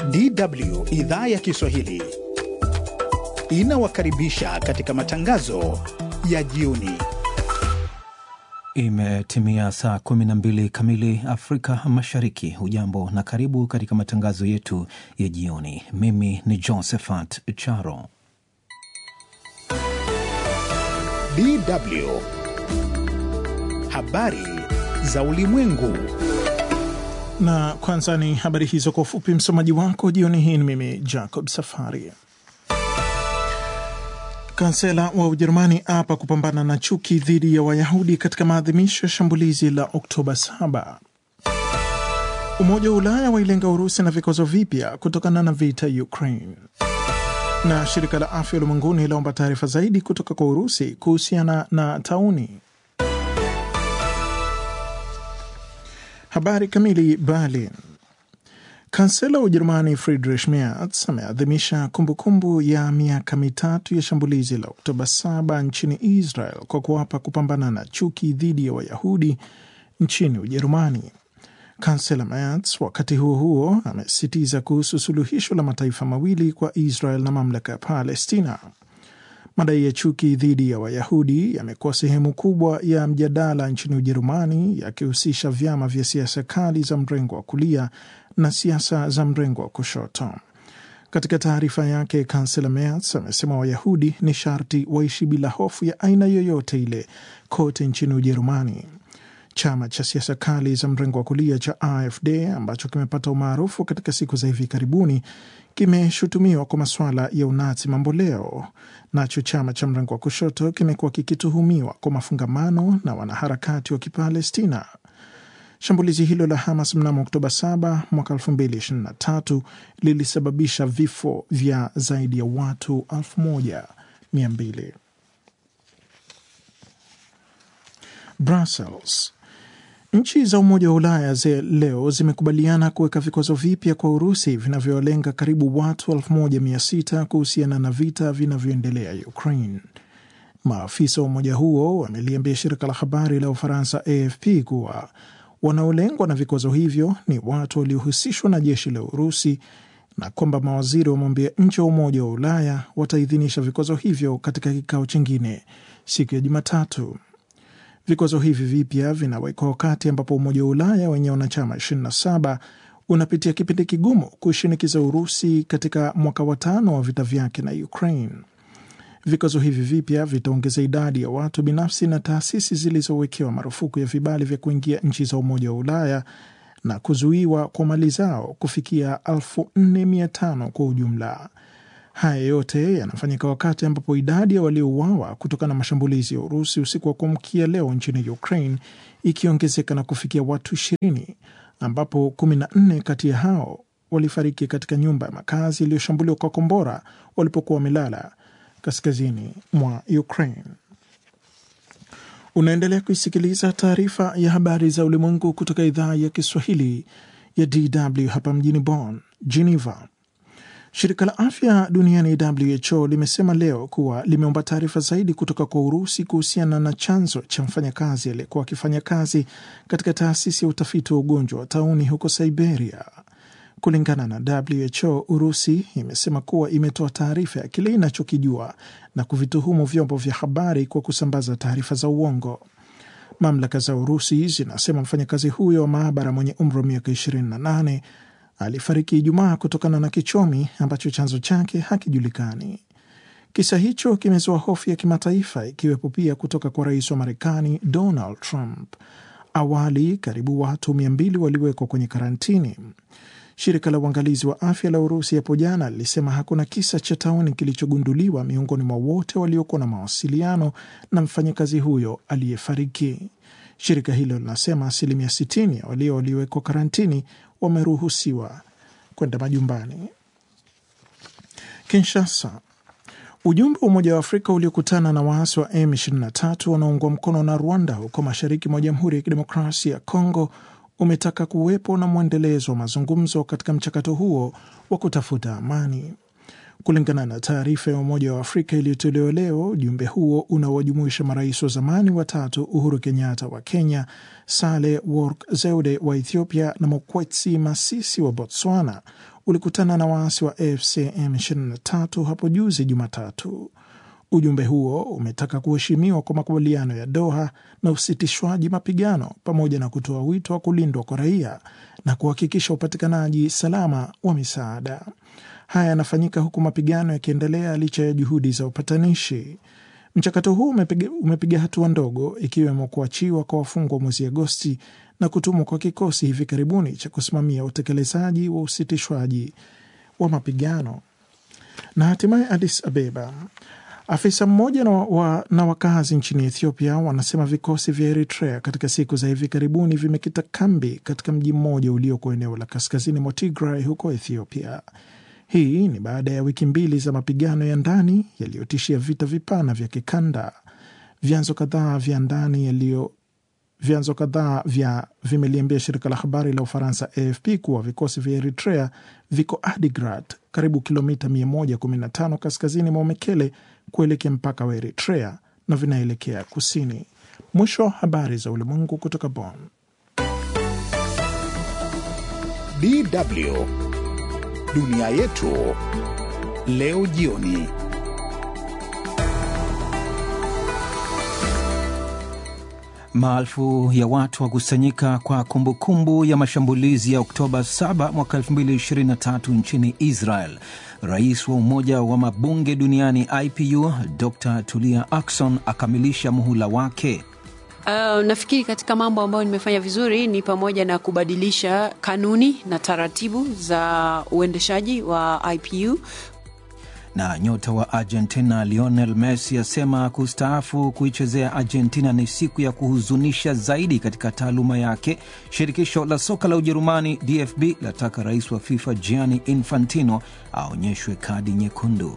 DW idhaa ya Kiswahili inawakaribisha katika matangazo ya jioni. Imetimia saa 12 kamili Afrika Mashariki. Hujambo na karibu katika matangazo yetu ya jioni. Mimi ni Josephat Charo. DW habari za ulimwengu. Na kwanza ni habari hizo kwa ufupi. Msomaji wako jioni hii ni mimi Jacob Safari. Kansela wa Ujerumani apa kupambana na chuki dhidi ya Wayahudi katika maadhimisho ya shambulizi la Oktoba 7. Umoja wa Ulaya wailenga Urusi na vikwazo vipya kutokana na vita Ukraine. Na shirika la afya ulimwenguni laomba taarifa zaidi kutoka kwa Urusi kuhusiana na tauni. Habari kamili. Berlin. Kansela wa Ujerumani Friedrich Merz ameadhimisha kumbukumbu ya miaka mitatu ya shambulizi la Oktoba 7 nchini Israel kwa kuwapa kupambana na chuki dhidi ya Wayahudi nchini Ujerumani. Kansela Merz wakati huo huo amesisitiza kuhusu suluhisho la mataifa mawili kwa Israel na mamlaka ya Palestina. Madai ya chuki dhidi ya Wayahudi yamekuwa sehemu kubwa ya mjadala nchini Ujerumani, yakihusisha vyama vya siasa kali za mrengo wa kulia na siasa za mrengo wa kushoto. Katika taarifa yake, kansela Merz amesema Wayahudi ni sharti waishi bila hofu ya aina yoyote ile kote nchini Ujerumani. Chama cha siasa kali za mrengo wa kulia cha AfD ambacho kimepata umaarufu katika siku za hivi karibuni kimeshutumiwa kwa masuala ya unazi mamboleo. Nacho chama cha mrengo wa kushoto kimekuwa kikituhumiwa kwa mafungamano na wanaharakati wa Kipalestina. Shambulizi hilo la Hamas mnamo Oktoba 7 mwaka 2023 lilisababisha vifo vya zaidi ya watu 1200. Brussels. Nchi za Umoja wa Ulaya ze leo zimekubaliana kuweka vikwazo vipya kwa Urusi vinavyolenga karibu watu 1600 kuhusiana na vita vinavyoendelea Ukraine. Maafisa wa umoja huo wameliambia shirika la habari la Ufaransa AFP kuwa wanaolengwa na vikwazo hivyo ni watu waliohusishwa na jeshi la Urusi na kwamba mawaziri wa mambo ya nje wa Umoja wa Ulaya wataidhinisha vikwazo hivyo katika kikao chingine siku ya Jumatatu. Vikwazo hivi vipya vinawekwa wakati ambapo Umoja wa Ulaya wenye wanachama 27 unapitia kipindi kigumu kuishinikiza Urusi katika mwaka wa tano wa vita vyake na Ukraine. Vikwazo hivi vipya vitaongeza idadi ya watu binafsi na taasisi zilizowekewa marufuku ya vibali vya kuingia nchi za Umoja wa Ulaya na kuzuiwa kwa mali zao kufikia 4500 kwa ujumla. Haya yote yanafanyika wakati ambapo idadi ya waliouawa kutokana na mashambulizi ya Urusi usiku wa kuamkia leo nchini Ukraine ikiongezeka na kufikia watu 20 ambapo 14 kati ya hao walifariki katika nyumba ya makazi iliyoshambuliwa kwa kombora walipokuwa wamelala kaskazini mwa Ukraine. Unaendelea kuisikiliza taarifa ya habari za ulimwengu kutoka idhaa ya Kiswahili ya DW hapa mjini Bonn, Geneva. Shirika la afya duniani WHO limesema leo kuwa limeomba taarifa zaidi kutoka kwa Urusi kuhusiana na chanzo cha mfanyakazi aliyekuwa akifanya kazi katika taasisi ya utafiti wa ugonjwa wa tauni huko Siberia. Kulingana na WHO, Urusi imesema kuwa imetoa taarifa ya kile inachokijua na kuvituhumu vyombo vya habari kwa kusambaza taarifa za uongo. Mamlaka za Urusi zinasema mfanyakazi huyo wa maabara mwenye umri wa miaka 28 alifariki Ijumaa kutokana na kichomi ambacho chanzo chake hakijulikani. Kisa hicho kimezua hofu ya kimataifa, ikiwepo pia kutoka kwa rais wa Marekani Donald Trump. Awali karibu watu mia mbili waliwekwa kwenye karantini. Shirika la uangalizi wa afya la Urusi hapo jana lilisema hakuna kisa cha tauni kilichogunduliwa miongoni mwa wote waliokuwa na mawasiliano na mfanyakazi huyo aliyefariki. Shirika hilo linasema asilimia 60 ya walio waliowekwa karantini wameruhusiwa kwenda majumbani. Kinshasa, ujumbe wa Umoja wa Afrika uliokutana na waasi wa M23 wanaoungwa mkono na Rwanda huko mashariki mwa Jamhuri ya Kidemokrasia ya Kongo umetaka kuwepo na mwendelezo wa mazungumzo katika mchakato huo wa kutafuta amani. Kulingana na taarifa ya Umoja wa Afrika iliyotolewa leo, ujumbe huo unaowajumuisha marais wa zamani watatu Uhuru Kenyatta wa Kenya, Sale Work Zewde wa Ethiopia na Mokwetsi Masisi wa Botswana ulikutana na waasi wa AFC M23 hapo juzi Jumatatu. Ujumbe huo umetaka kuheshimiwa kwa makubaliano ya Doha na usitishwaji mapigano pamoja na kutoa wito wa kulindwa kwa raia na kuhakikisha upatikanaji salama wa misaada. Haya yanafanyika huku mapigano yakiendelea licha ya juhudi za upatanishi. Mchakato huu umepiga, umepiga hatua ndogo ikiwemo kuachiwa kwa wafungwa mwezi Agosti na kutumwa kwa kikosi hivi karibuni cha kusimamia utekelezaji wa usitishwaji wa mapigano. Na hatimaye Addis Abeba, afisa mmoja na, wa, na wakazi nchini Ethiopia wanasema vikosi vya Eritrea katika siku za hivi karibuni vimekita kambi katika mji mmoja ulioko eneo la kaskazini mwa Tigray huko Ethiopia. Hii ni baada ya wiki mbili za mapigano ya ndani yaliyotishia vita vipana vya kikanda. Vyanzo kadhaa vya ndani yaliyo vyanzo kadhaa vya vimeliambia shirika la habari la Ufaransa AFP kuwa vikosi vya Eritrea viko Adigrat, karibu kilomita 115 kaskazini mwa Mekele kuelekea mpaka wa Eritrea na vinaelekea kusini. Mwisho wa habari za ulimwengu kutoka Bonn. DW dunia yetu leo jioni. Maelfu ya watu wakusanyika kwa kumbukumbu kumbu ya mashambulizi ya Oktoba 7 mwaka 2023 nchini Israel. Rais wa Umoja wa Mabunge Duniani IPU Dr Tulia Ackson akamilisha muhula wake. Uh, nafikiri katika mambo ambayo nimefanya vizuri ni pamoja na kubadilisha kanuni na taratibu za uendeshaji wa IPU. Na nyota wa Argentina Lionel Messi asema kustaafu kuichezea Argentina ni siku ya kuhuzunisha zaidi katika taaluma yake. Shirikisho la soka la Ujerumani DFB lataka rais wa FIFA Gianni Infantino aonyeshwe kadi nyekundu.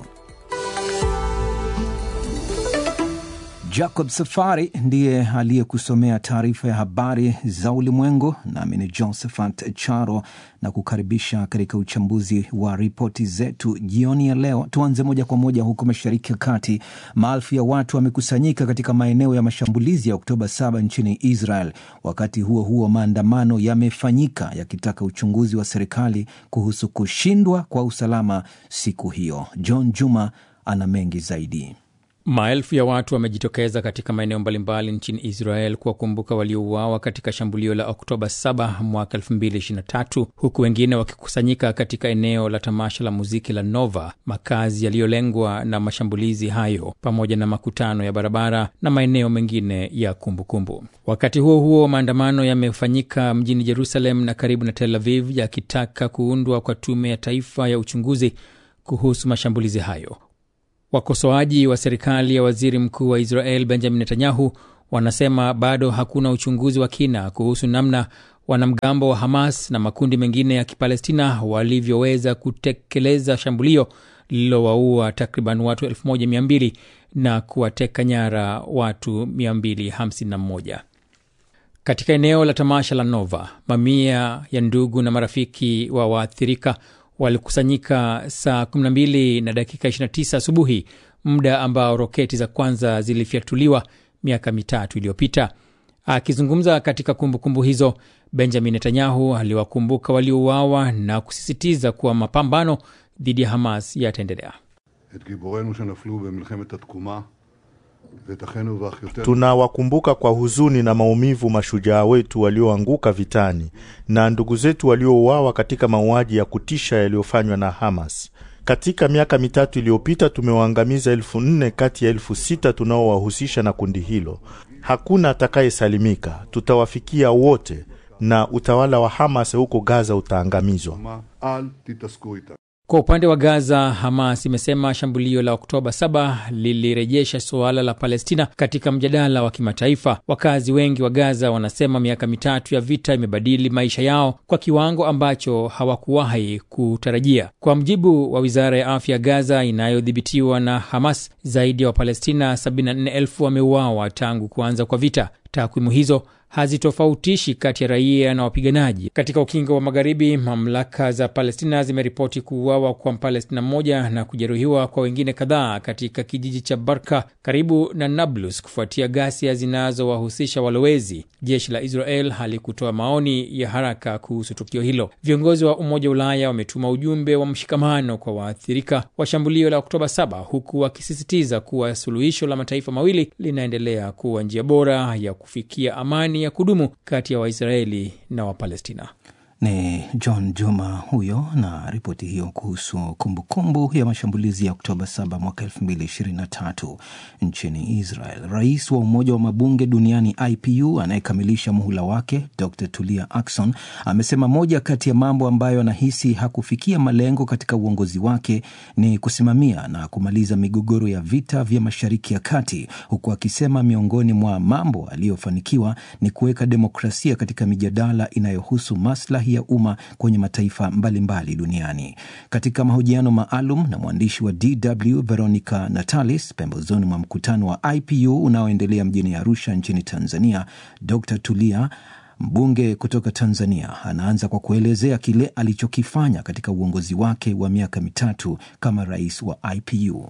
Jacob Safari ndiye aliyekusomea taarifa ya habari za ulimwengu, nami ni Josephat Charo na kukaribisha katika uchambuzi wa ripoti zetu jioni ya leo. Tuanze moja kwa moja huko Mashariki ya Kati. Maelfu ya watu wamekusanyika katika maeneo ya mashambulizi ya Oktoba 7 nchini Israel. Wakati huo huo, maandamano yamefanyika yakitaka uchunguzi wa serikali kuhusu kushindwa kwa usalama siku hiyo. John Juma ana mengi zaidi. Maelfu ya watu wamejitokeza katika maeneo mbalimbali nchini Israel kuwakumbuka waliouawa katika shambulio la Oktoba 7 mwaka 2023 huku wengine wakikusanyika katika eneo la tamasha la muziki la Nova, makazi yaliyolengwa na mashambulizi hayo, pamoja na makutano ya barabara na maeneo mengine ya kumbukumbu kumbu. Wakati huo huo, maandamano yamefanyika mjini Jerusalem na karibu na Tel Aviv yakitaka kuundwa kwa tume ya taifa ya uchunguzi kuhusu mashambulizi hayo. Wakosoaji wa serikali ya waziri mkuu wa Israel Benjamin Netanyahu wanasema bado hakuna uchunguzi wa kina kuhusu namna wanamgambo wa Hamas na makundi mengine ya Kipalestina walivyoweza kutekeleza shambulio lililowaua takriban watu 1200 na kuwateka nyara watu 251. Katika eneo la tamasha la Nova, mamia ya ndugu na marafiki wa waathirika walikusanyika saa 12 na dakika 29 asubuhi, muda ambao roketi za kwanza zilifyatuliwa miaka mitatu iliyopita. Akizungumza katika kumbukumbu kumbu hizo, Benjamin Netanyahu aliwakumbuka waliouawa na kusisitiza kuwa mapambano dhidi ya Hamas yataendelea. Tunawakumbuka kwa huzuni na maumivu mashujaa wetu walioanguka vitani na ndugu zetu waliouawa katika mauaji ya kutisha yaliyofanywa na Hamas. Katika miaka mitatu iliyopita tumewaangamiza elfu nne kati ya elfu sita tunaowahusisha na kundi hilo. Hakuna atakayesalimika, tutawafikia wote na utawala wa Hamas huko Gaza utaangamizwa. Kwa upande wa Gaza, Hamas imesema shambulio la Oktoba 7 lilirejesha suala la Palestina katika mjadala wa kimataifa. Wakazi wengi wa Gaza wanasema miaka mitatu ya vita imebadili maisha yao kwa kiwango ambacho hawakuwahi kutarajia. Kwa mjibu wa wizara ya afya Gaza inayodhibitiwa na Hamas, zaidi ya Wapalestina 74,000 wameuawa tangu kuanza kwa vita. Takwimu hizo hazitofautishi kati ya raia na wapiganaji. Katika ukingo wa magharibi, mamlaka za Palestina zimeripoti kuuawa kwa Mpalestina mmoja na kujeruhiwa kwa wengine kadhaa katika kijiji cha Barka karibu na Nablus kufuatia ghasia zinazowahusisha walowezi. Jeshi la Israel halikutoa maoni ya haraka kuhusu tukio hilo. Viongozi wa Umoja wa Ulaya wametuma ujumbe wa mshikamano kwa waathirika wa shambulio la Oktoba 7 huku wakisisitiza kuwa suluhisho la mataifa mawili linaendelea kuwa njia bora ya kufikia amani ya kudumu kati ya Waisraeli na Wapalestina. Ni John Juma huyo na ripoti hiyo kuhusu kumbukumbu ya mashambulizi ya Oktoba 7 mwaka 2023 nchini Israel. Rais wa Umoja wa Mabunge Duniani IPU anayekamilisha muhula wake Dr Tulia Ackson amesema moja kati ya mambo ambayo anahisi hakufikia malengo katika uongozi wake ni kusimamia na kumaliza migogoro ya vita vya Mashariki ya Kati, huku akisema miongoni mwa mambo aliyofanikiwa ni kuweka demokrasia katika mijadala inayohusu maslahi ya umma kwenye mataifa mbalimbali mbali duniani. Katika mahojiano maalum na mwandishi wa DW Veronica Natalis pembezoni mwa mkutano wa IPU unaoendelea mjini Arusha nchini Tanzania, Dr Tulia mbunge kutoka Tanzania anaanza kwa kuelezea kile alichokifanya katika uongozi wake wa miaka mitatu kama rais wa IPU.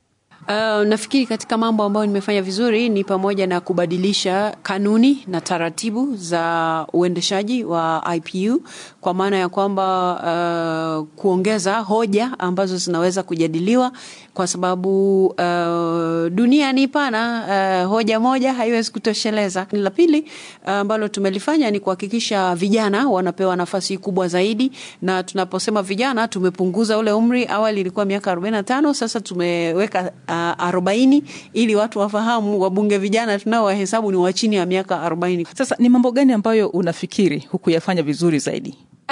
Uh, nafikiri katika mambo ambayo nimefanya vizuri ni pamoja na kubadilisha kanuni na taratibu za uendeshaji wa IPU kwa maana ya kwamba uh, kuongeza hoja ambazo zinaweza kujadiliwa kwa sababu uh, dunia ni pana, uh, hoja moja haiwezi kutosheleza. La pili ambalo uh, tumelifanya ni kuhakikisha vijana wanapewa nafasi kubwa zaidi, na tunaposema vijana tumepunguza ule umri. Awali ilikuwa miaka 45, sasa tumeweka arobaini ili watu wafahamu wabunge vijana tunao wahesabu ni wa chini ya miaka arobaini. Sasa ni mambo gani ambayo unafikiri hukuyafanya vizuri zaidi?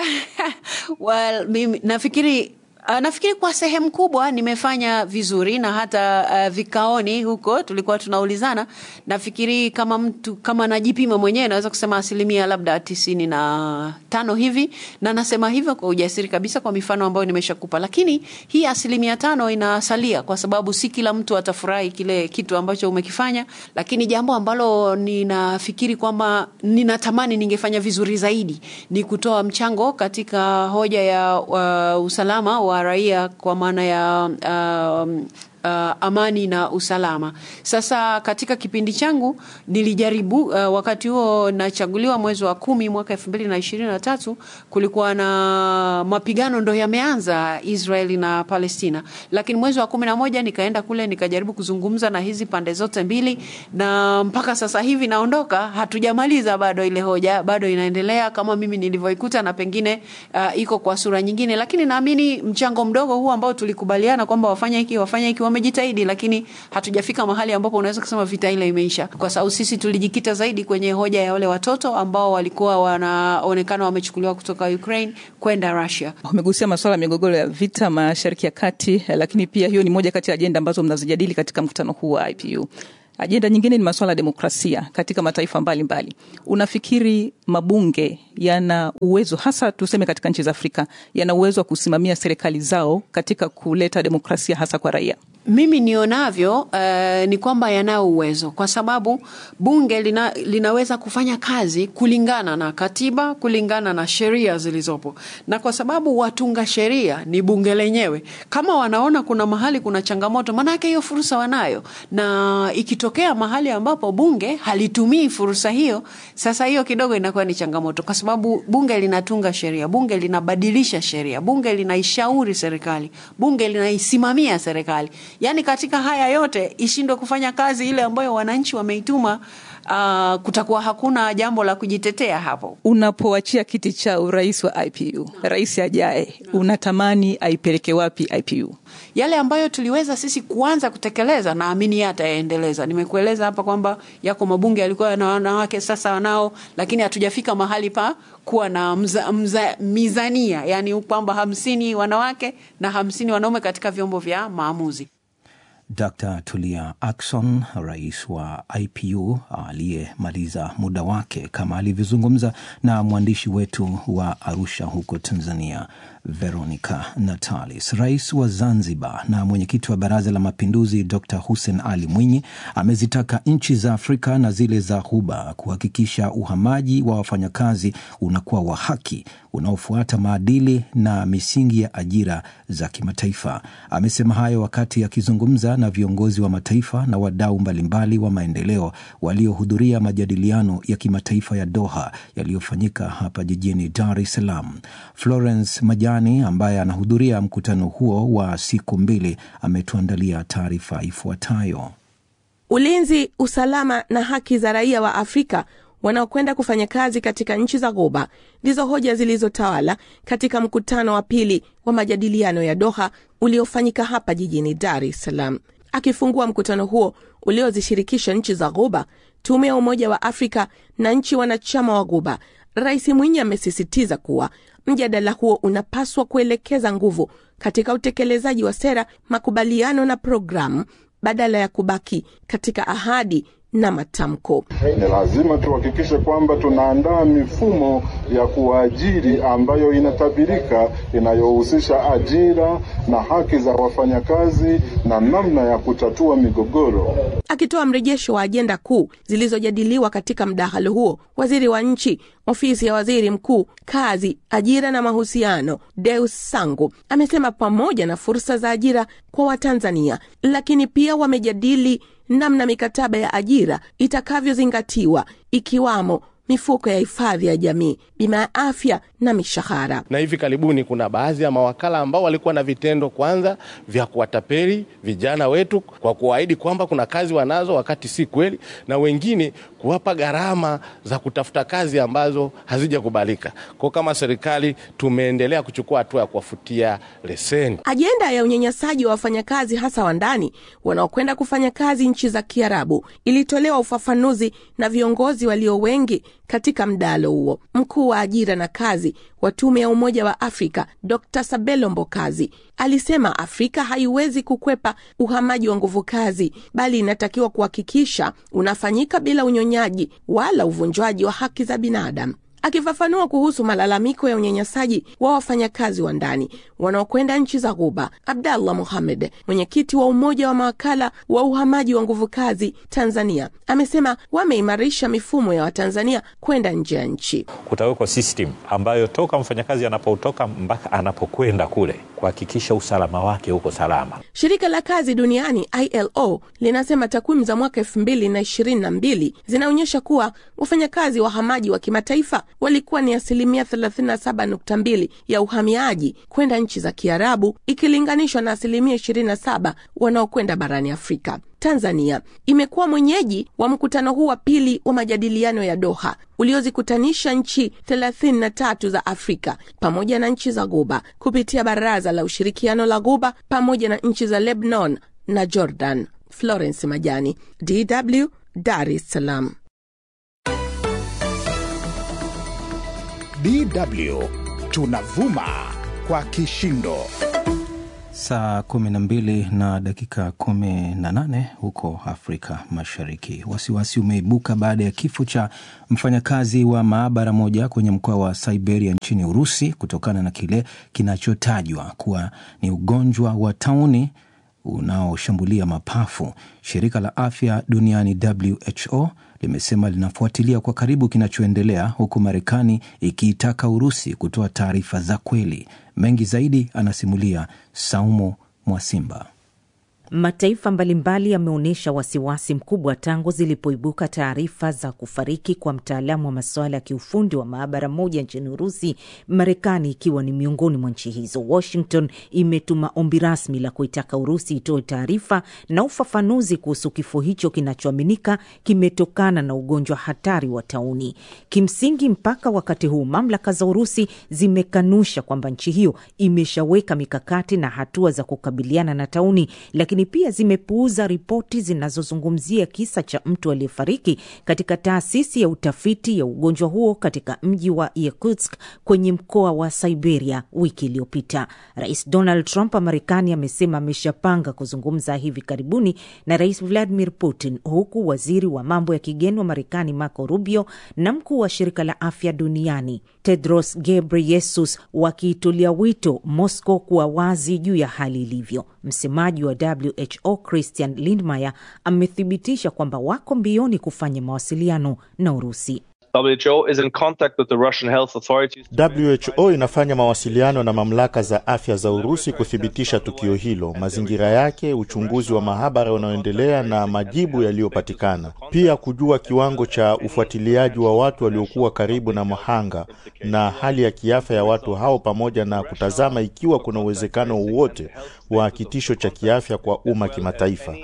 Well, mimi nafikiri Uh, nafikiri kwa sehemu kubwa nimefanya vizuri na hata uh, vikaoni huko tulikuwa tunaulizana. Nafikiri kama mtu kama najipima mwenyewe naweza kusema asilimia labda tisini na tano hivi, na nasema hivyo kwa ujasiri kabisa kwa mifano ambayo nimeshakupa, lakini hii asilimia tano inasalia kwa sababu si kila mtu atafurahi kile kitu ambacho umekifanya, lakini jambo ambalo ninafikiri kwamba ninatamani ningefanya vizuri zaidi ni kutoa mchango katika hoja ya uh, usalama wa raia kwa maana ya um, Uh, amani na usalama. Sasa katika kipindi changu nilijaribu uh, wakati huo nachaguliwa mwezi wa kumi mwaka elfu mbili na ishirini na tatu kulikuwa na mapigano ndo yameanza Israeli na Palestina, lakini mwezi wa kumi na moja nikaenda kule nikajaribu kuzungumza na hizi pande zote mbili, na mpaka sasa hivi naondoka, hatujamaliza bado ile hoja, bado inaendelea kama mimi nilivyoikuta, na pengine uh, iko kwa sura nyingine, lakini naamini mchango mdogo huu ambao tulikubaliana kwamba wafanye hiki wafanye hiki wamejitahidi, lakini hatujafika mahali ambapo unaweza kusema vita ile imeisha, kwa sababu sisi tulijikita zaidi kwenye hoja ya wale watoto ambao walikuwa wanaonekana wamechukuliwa kutoka Ukraine kwenda Russia. Umegusia masuala ya migogoro ya vita Mashariki ya Kati, lakini pia hiyo ni moja kati ya ajenda ambazo mnazijadili katika mkutano huu wa IPU. Ajenda nyingine ni masuala ya demokrasia katika mataifa mbalimbali mbali. Unafikiri mabunge yana uwezo hasa tuseme katika nchi za Afrika yana uwezo wa kusimamia serikali zao katika kuleta demokrasia hasa kwa raia? Mimi nionavyo uh, ni kwamba yanao uwezo kwa sababu bunge lina, linaweza kufanya kazi kulingana na katiba, kulingana na sheria zilizopo, na kwa sababu watunga sheria ni bunge lenyewe. Kama wanaona kuna mahali kuna changamoto, maanake hiyo fursa wanayo, na ikitokea mahali ambapo bunge halitumii fursa hiyo, sasa hiyo kidogo inakuwa ni changamoto, kwa sababu bunge linatunga sheria, bunge linabadilisha sheria, bunge linaishauri serikali, bunge linaisimamia serikali. Yaani katika haya yote ishindwe kufanya kazi ile ambayo wananchi wameituma, uh, kutakuwa hakuna jambo la kujitetea hapo. Unapoachia kiti cha urais wa IPU, rais ajaye, unatamani aipeleke wapi IPU? Yale ambayo tuliweza sisi kuanza kutekeleza, naamini yeye atayaendeleza. Nimekueleza hapa kwamba yako mabunge yalikuwa na wanawake, sasa wanao, lakini hatujafika mahali pa kuwa na mza, mza, mizania, yani kwamba hamsini wanawake na hamsini wanaume katika vyombo vya maamuzi. Dr Tulia Ackson, rais wa IPU aliyemaliza muda wake, kama alivyozungumza na mwandishi wetu wa Arusha huko Tanzania, Veronica Natalis. Rais wa Zanzibar na mwenyekiti wa Baraza la Mapinduzi Dr Hussein Ali Mwinyi amezitaka nchi za Afrika na zile za Ghuba kuhakikisha uhamaji wa wafanyakazi unakuwa wa haki, unaofuata maadili na misingi ya ajira za kimataifa. Amesema hayo wakati akizungumza na viongozi wa mataifa na wadau mbalimbali wa maendeleo waliohudhuria majadiliano ya kimataifa ya Doha yaliyofanyika hapa jijini Dar es Salaam. Florence Majani ambaye anahudhuria mkutano huo wa siku mbili ametuandalia taarifa ifuatayo. Ulinzi, usalama na haki za raia wa Afrika wanaokwenda kufanya kazi katika nchi za Ghuba ndizo hoja zilizotawala katika mkutano wa pili wa majadiliano ya Doha uliofanyika hapa jijini Dar es Salaam. Akifungua mkutano huo uliozishirikisha nchi za Ghuba, tume ya Umoja wa Afrika na nchi wanachama wa Ghuba, Rais Mwinyi amesisitiza kuwa mjadala huo unapaswa kuelekeza nguvu katika utekelezaji wa sera, makubaliano na programu badala ya kubaki katika ahadi na matamko. Ni lazima tuhakikishe kwamba tunaandaa mifumo ya kuajiri ambayo inatabirika, inayohusisha ajira na haki za wafanyakazi na namna ya kutatua migogoro. Akitoa mrejesho wa ajenda kuu zilizojadiliwa katika mdahalo huo, waziri wa nchi ofisi ya waziri mkuu, kazi, ajira na mahusiano, Deus Sangu amesema pamoja na fursa za ajira kwa Watanzania, lakini pia wamejadili namna mikataba ya ajira itakavyozingatiwa ikiwamo mifuko ya hifadhi ya jamii, bima ya afya na mishahara. Na hivi karibuni kuna baadhi ya mawakala ambao walikuwa na vitendo kwanza vya kuwatapeli vijana wetu kwa kuwaahidi kwamba kuna kazi wanazo wakati si kweli, na wengine kuwapa gharama za kutafuta kazi ambazo hazijakubalika. Kwa kama serikali tumeendelea kuchukua hatua ya kuwafutia leseni. Ajenda ya unyanyasaji wa wafanyakazi hasa wa ndani wanaokwenda kufanya kazi nchi za Kiarabu ilitolewa ufafanuzi na viongozi walio wengi katika mdahalo huo. Mkuu wa ajira na kazi wa Tume ya Umoja wa Afrika Dr Sabelo Mbokazi alisema Afrika haiwezi kukwepa uhamaji wa nguvu kazi, bali inatakiwa kuhakikisha unafanyika bila unyonyaji wala uvunjwaji wa haki za binadamu. Akifafanua kuhusu malalamiko ya unyanyasaji wa wafanyakazi wa ndani wanaokwenda nchi za Ghuba, Abdallah Mohamed, mwenyekiti wa Umoja wa Mawakala wa Uhamaji wa Nguvu Kazi Tanzania, amesema wameimarisha mifumo ya Watanzania kwenda nje ya nchi. Kutawekwa system ambayo toka mfanyakazi anapotoka mpaka anapokwenda kule kuhakikisha usalama wake uko salama. Shirika la kazi duniani ILO linasema takwimu za mwaka elfu mbili na ishirini na mbili zinaonyesha kuwa wafanyakazi wahamaji wa kimataifa walikuwa ni asilimia 37.2 ya uhamiaji kwenda nchi za Kiarabu ikilinganishwa na asilimia 27 wanaokwenda barani Afrika. Tanzania imekuwa mwenyeji wa mkutano huu wa pili wa majadiliano ya Doha uliozikutanisha nchi 33 za Afrika pamoja na nchi za Ghuba kupitia Baraza la Ushirikiano la Ghuba pamoja na nchi za Lebanon na Jordan. Florence Majani, DW, Dar es Salaam. DW tunavuma kwa kishindo. Saa 12 na dakika 18 huko Afrika Mashariki. Wasiwasi umeibuka baada ya kifo cha mfanyakazi wa maabara moja kwenye mkoa wa Siberia nchini Urusi kutokana na kile kinachotajwa kuwa ni ugonjwa wa tauni unaoshambulia mapafu. Shirika la afya duniani WHO limesema linafuatilia kwa karibu kinachoendelea, huku Marekani ikiitaka Urusi kutoa taarifa za kweli. Mengi zaidi anasimulia Saumu Mwasimba. Mataifa mbalimbali yameonyesha wasiwasi mkubwa tangu zilipoibuka taarifa za kufariki kwa mtaalamu wa masuala ya kiufundi wa maabara moja nchini Urusi, Marekani ikiwa ni miongoni mwa nchi hizo. Washington imetuma ombi rasmi la kuitaka Urusi itoe taarifa na ufafanuzi kuhusu kifo hicho kinachoaminika kimetokana na ugonjwa hatari wa tauni. Kimsingi, mpaka wakati huu mamlaka za Urusi zimekanusha kwamba nchi hiyo imeshaweka mikakati na hatua za kukabiliana na tauni, lakini lakini pia zimepuuza ripoti zinazozungumzia kisa cha mtu aliyefariki katika taasisi ya utafiti ya ugonjwa huo katika mji wa Yakutsk kwenye mkoa wa Siberia wiki iliyopita. Rais Donald Trump wa Marekani amesema ameshapanga kuzungumza hivi karibuni na Rais Vladimir Putin, huku waziri wa mambo ya kigeni wa Marekani Marco Rubio na mkuu wa shirika la afya duniani Tedros Ghebreyesus wakiitulia wito Moscow kuwa wazi juu ya hali ilivyo. Msemaji wa WHO Christian Lindmeier amethibitisha kwamba wako mbioni kufanya mawasiliano na Urusi. WHO is in contact with the Russian health authorities. WHO inafanya mawasiliano na mamlaka za afya za Urusi kuthibitisha tukio hilo, mazingira yake, uchunguzi wa mahabara unaoendelea na majibu yaliyopatikana, pia kujua kiwango cha ufuatiliaji wa watu waliokuwa karibu na mhanga na hali ya kiafya ya watu hao, pamoja na kutazama ikiwa kuna uwezekano wowote wa kitisho cha kiafya kwa umma kimataifa.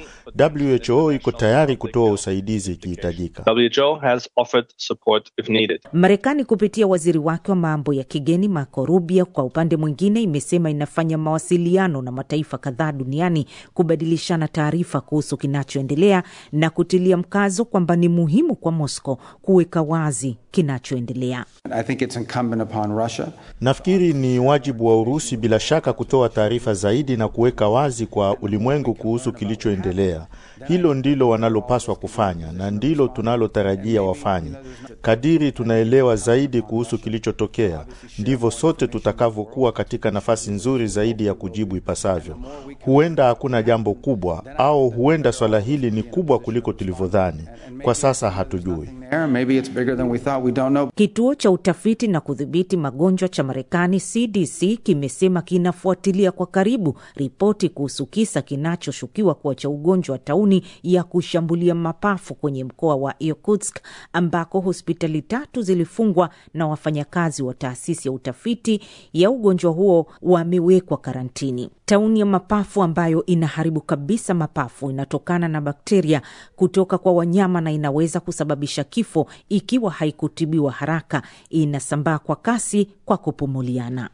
WHO iko tayari kutoa usaidizi ikihitajika. WHO has offered support if needed. Marekani kupitia waziri wake wa mambo ya kigeni Marco Rubio, kwa upande mwingine, imesema inafanya mawasiliano na mataifa kadhaa duniani kubadilishana taarifa kuhusu kinachoendelea na kutilia mkazo kwamba ni muhimu kwa Moscow kuweka wazi kinachoendelea. I think it's incumbent upon Russia. Nafikiri ni wajibu wa Urusi bila shaka kutoa taarifa zaidi na kuweka wazi kwa ulimwengu kuhusu kilichoendelea. Hilo ndilo wanalopaswa kufanya na ndilo tunalotarajia wafanye. Kadiri tunaelewa zaidi kuhusu kilichotokea, ndivyo sote tutakavyokuwa katika nafasi nzuri zaidi ya kujibu ipasavyo. Huenda hakuna jambo kubwa, au huenda swala hili ni kubwa kuliko tulivyodhani. Kwa sasa hatujui. Maybe it's bigger than we thought. We don't know. Kituo cha utafiti na kudhibiti magonjwa cha Marekani, CDC, kimesema kinafuatilia kwa karibu ripoti kuhusu kisa kinachoshukiwa kuwa cha ugonjwa wa tauni ya kushambulia mapafu kwenye mkoa wa Irkutsk, ambako hospitali tatu zilifungwa na wafanyakazi wa taasisi ya utafiti ya ugonjwa huo wamewekwa karantini. Tauni ya mapafu ambayo inaharibu kabisa mapafu inatokana na bakteria kutoka kwa wanyama na inaweza kusababisha kifo ikiwa haikutibiwa haraka. Inasambaa kwa kasi kwa kupumuliana.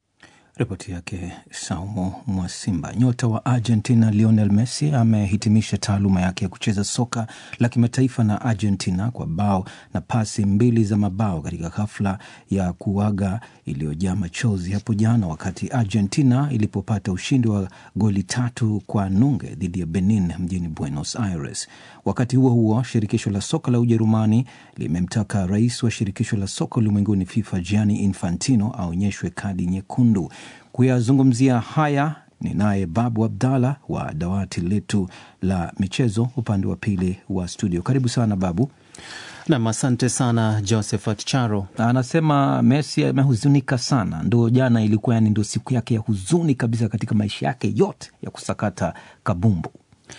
Ripoti yake Saumo Mwasimba. Nyota wa Argentina Lionel Messi amehitimisha taaluma yake ya kucheza soka la kimataifa na Argentina kwa bao na pasi mbili za mabao katika hafla ya kuaga iliyojaa machozi hapo jana, wakati Argentina ilipopata ushindi wa goli tatu kwa nunge dhidi ya Benin mjini Buenos Aires. Wakati huo huo, shirikisho la soka la Ujerumani limemtaka rais wa shirikisho la soka ulimwenguni FIFA Gianni Infantino aonyeshwe kadi nyekundu. Kuyazungumzia haya ni naye Babu Abdallah wa dawati letu la michezo upande wa pili wa studio. Karibu sana Babu. Nam, asante sana Josephat Charo. Anasema Messi amehuzunika sana, ndo jana ilikuwa yani ndo siku yake ya huzuni kabisa katika maisha yake yote ya kusakata kabumbu.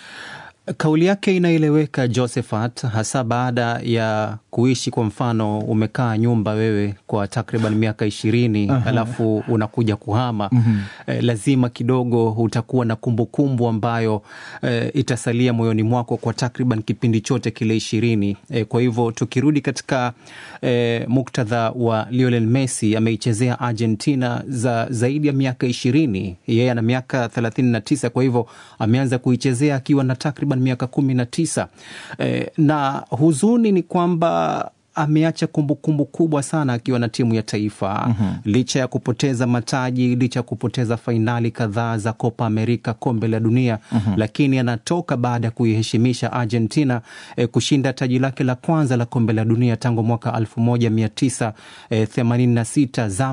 Kauli yake inaeleweka Josephat, hasa baada ya kuishi kwa mfano, umekaa nyumba wewe kwa takriban miaka ishirini alafu unakuja kuhama mm -hmm. Eh, lazima kidogo utakuwa na kumbukumbu kumbu ambayo eh, itasalia moyoni mwako kwa takriban kipindi chote kile ishirini. Eh, kwa hivyo tukirudi katika eh, muktadha wa Lionel Messi, ameichezea Argentina za zaidi ya miaka ishirini. Yeye ana miaka thelathini na tisa, kwa hivyo ameanza kuichezea akiwa na takriban miaka kumi na tisa. Eh, na huzuni ni kwamba ameacha kumbukumbu kubwa sana akiwa na timu ya taifa mm -hmm. Licha ya kupoteza mataji, licha ya kupoteza fainali kadhaa za Copa America, kombe la dunia mm -hmm. Lakini anatoka baada ya kuiheshimisha Argentina eh, kushinda taji lake la kwanza la kombe la dunia tangu mwaka elfu moja mia tisa themanini na sita